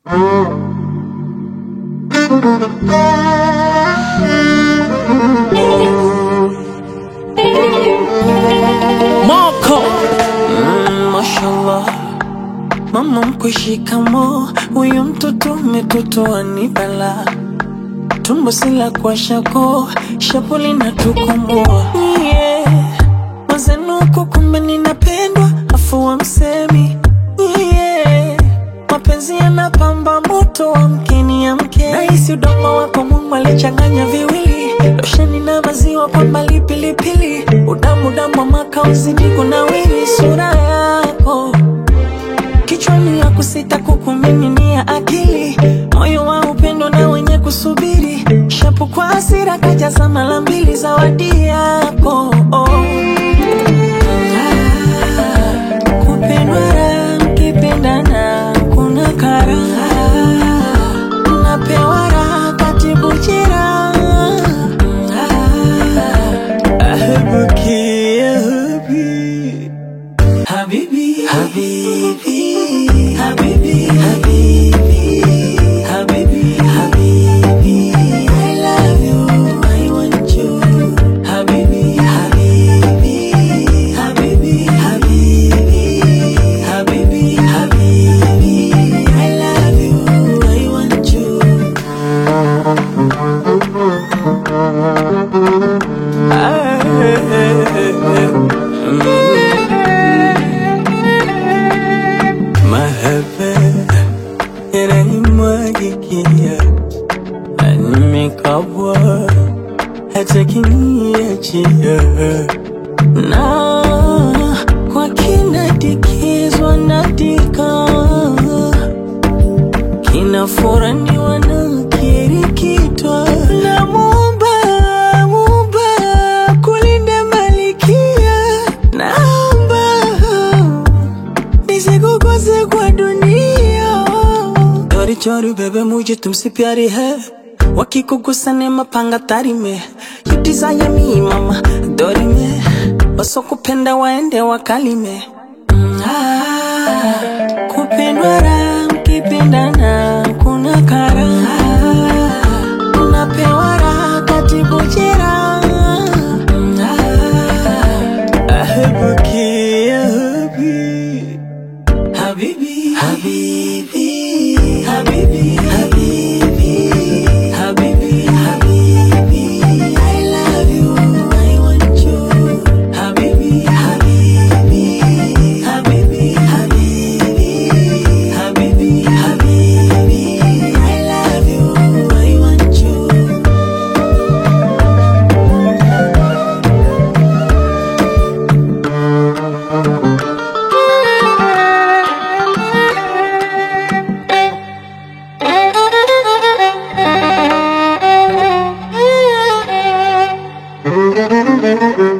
Moko mm, mashallah mama mkwe shikamo huyu mtoto umetotoa ni bala tumbo sila kwa shako shapuli na tukomoa yeah. mazenuko kumbe ninapendwa afu wa msemi yeah. mapenzi yanapamba moto wa mkeni ya mke nahisi udongo wako Mungu alichanganya viwili losheni na maziwa kwa mbali pilipili udamu damu wa maka uzidi kunawiri sura yako kichwani ya kusita kukumiminia akili moyo wa upendo na wenye kusubiri shapu kwa hasira kajaza mara mbili zawadi yako oh. Ah, kupendwa raha mkipendana kuna karaha napewa raha katibu jeraha ahebuki ahebi Habibi, Habibi, Habibi, Habibi, Habibi, Habibi, I love you, I want you. Habibi, Habibi, Habibi, Habibi, Habibi, Habibi, I love you, I want you. Mahaba yananimwagikia, nimekabwa hata kiniachia, na kwa kinadikizwa nadika, kinafuraniwa na kirikitwa na Muumba, Muumba kulinde malikia, naomba nisikukose kwa dunia चोरी चोरी बेबे मुझे तुमसे प्यारी है वकी को गुस्सा ने mapanga tari me you desire me mama dori me wasokupenda waende wakalime Mm, ah, kupendwa raha mkipendana kuna karaha unapewa raha katibu jeraha Mm, ah, ahebuki ahebi Habibi, Habibi, Habibi, Habibi, Habibi, Habibi, I love you, I want you. Habibi, Habibi, Habibi, Habibi, Habibi, Habibi, I love you, I want you. Thank you.